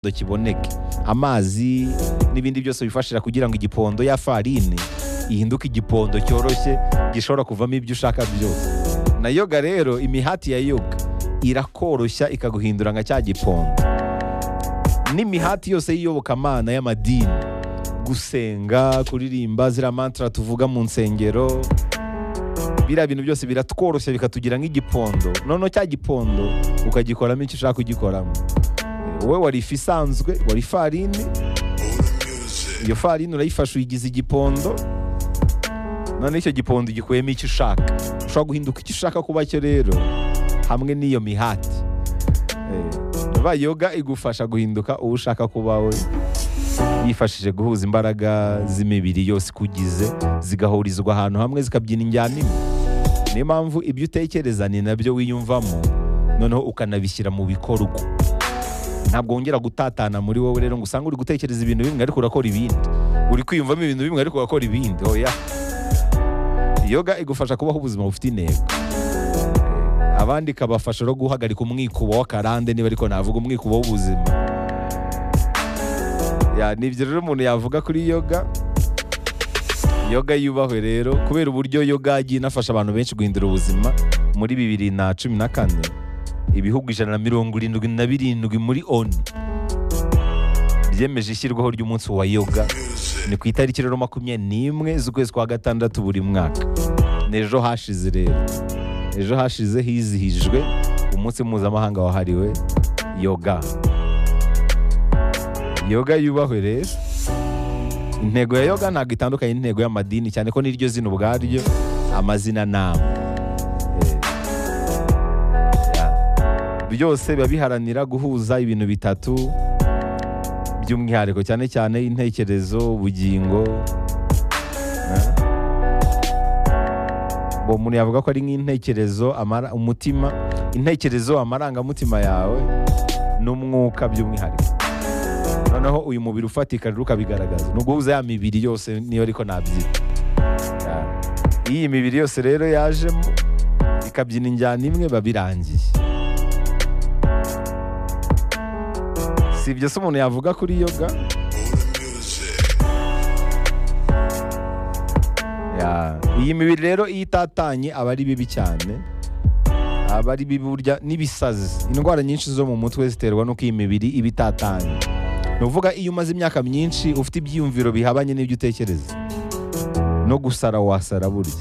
ngo kiboneke amazi n'ibindi byose bifashishwa kugira ngo igipondo ya farine ihinduke igipondo cyoroshye gishobora kuvamo ibyo ushaka byose na yoga rero imihati ya yoga irakoroshya ikaguhindura nka cya gipondo n'imihati yose y'iyobokamana y'amadini gusenga kuririmba ziriya mantara tuvuga mu nsengero biriya bintu byose biratworoshya bikatugira nk'igipondo noneho cya gipondo ukagikoramo icyo ushaka kugikoramo wowe wari ifu isanzwe wari ifarini iyo farini urayifashe uyigize igipondo noneho icyo gipondo ugikuyemo icyo ushaka ushobora guhinduka icyo ushaka kuba cyo rero hamwe n'iyo mihati yoga igufasha guhinduka uwo ushaka kuba we yifashije guhuza imbaraga z'imibiri yose ikugize zigahurizwa ahantu hamwe zikabyina injyana imwe niyo mpamvu ibyo utekereza ni nabyo wiyumvamo noneho ukanabishyira mu bikorwa ntabwo wongera gutatana muri wowe rero ngo usange uri gutekereza ibintu bimwe ariko urakora ibindi uri kwiyumvamo ibintu bimwe ariko urakora ibindi oya yoga igufasha kubaho ubuzima bufite intego abandi ikabafasha no guhagarika umwikubo w'akarande niba ariko navuga umwikubo w'ubuzima ni ibyo rero umuntu yavuga kuri yoga yoga yubahwe rero kubera uburyo yoga yagiye inafasha abantu benshi guhindura ubuzima muri bibiri na cumi na kane ibihugu ijana na mirongo irindwi na birindwi muri oni byemeje ishyirwaho ry'umunsi wa yoga ni ku itariki rero makumyabiri n'imwe z'ukwezi kwa gatandatu buri mwaka ni ejo hashize rero ejo hashize hizihijwe umunsi mpuzamahanga wahariwe yoga yoga yubahwe rero intego ya yoga ntabwo itandukanye n'intego y'amadini cyane ko n'iryo zina ubwaryo amazina nama byose biba biharanira guhuza ibintu bitatu by'umwihariko cyane cyane intekerezo ubugingo uwo muntu yavuga ko ari nk'intekerezo umutima intekerezo amarangamutima yawe n'umwuka by'umwihariko noneho uyu mubiri ufatika rero ukabigaragaza ni uguhuza ya mibiri yose niyo ariko nabyita iyi mibiri yose rero yajemo ikabyina injyana imwe babirangiye si ibyo se umuntu yavuga kuri yoga iyi mibiri rero iyo itatanye aba ari bibi cyane aba ari bibi burya n'ibisazi indwara nyinshi zo mu mutwe ziterwa n'uko iyi mibiri iba itatanye ni uvuga iyo umaze imyaka myinshi ufite ibyiyumviro bihabanye n'ibyo utekereza no gusara wasara burya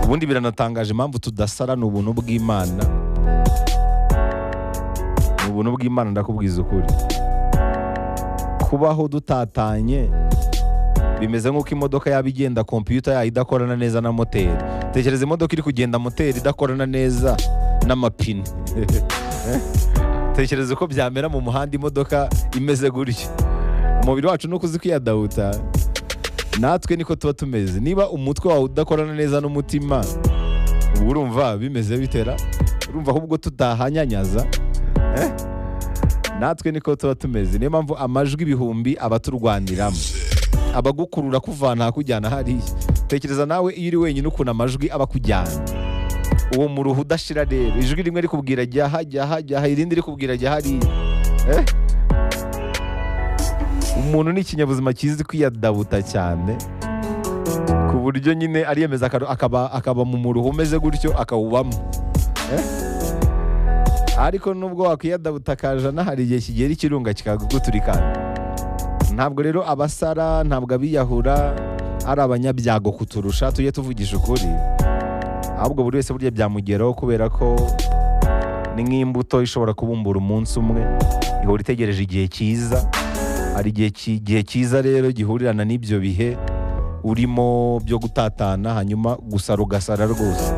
ubundi biranatangaje impamvu tudasara ni ubuntu bw'imana ni ubuntu bw'imana ndakubwiza ukuri kubaho dutatanye bimeze nk'uko imodoka yaba igenda kompiyuta yayo idakorana neza na moteri tekereza imodoka iri kugenda moteri idakorana neza n'amapine tekereza uko byamera mu muhanda imodoka imeze gutya umubiri wacu ni uko uzi kwiyadahuta natwe niko tuba tumeze niba umutwe wawe udakorana neza n'umutima uba urumva bimeze bitera urumva ahubwo tutahanyanyaza natwe niko tuba tumeze niyo mpamvu amajwi ibihumbi aba turwaniramo abagukurura kuvana hakujyana hariya tekereza nawe iyo uri wenyine ukuntu amajwi aba akujyana uwo muruhu udashira rero ijwi rimwe rikubwira jya aha jya aha jya aha irindi rikubwira jya hariya umuntu ni ikinyabuzima kizi kwiyadabuta cyane ku buryo nyine ariyemeza akaba mu muruhu umeze gutyo akawubamo ariko nubwo wakwiyadabuta akajana hari igihe kigera ikirunga kikaguturikana ntabwo rero abasara ntabwo abiyahura ari abanyabyago kuturusha tujye tuvugisha ukuri ahubwo buri wese burya byamugeraho kubera ko ni nk'imbuto ishobora kubumbura umunsi umwe ihora itegereje igihe cyiza hari igihe cyiza rero gihurirana n'ibyo bihe urimo byo gutatana hanyuma gusara ugasara rwose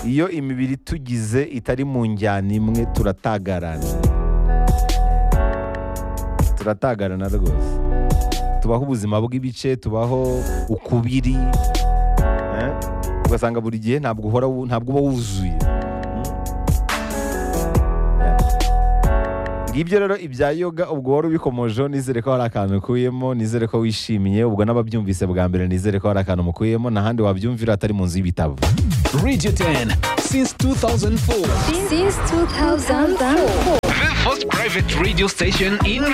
iyo imibiri tugize itari mu njyana imwe turatagarana turatagarana rwose tubaho ubuzima bw'ibice tubaho ukubiri ugasanga buri gihe ntabwo uhora ntabwo uba wuzuye ngibyo rero ibya yoga ubwo wari ubikomojeho nizere ko hari akantu ukuyemo nizere ko wishimiye ubwo n'ababyumvise bwa mbere nizere ko hari akantu mukuyemo nta handi wabyumvira atari mu nzu y'ibitabo since 2004. since 2004. The first private radio station in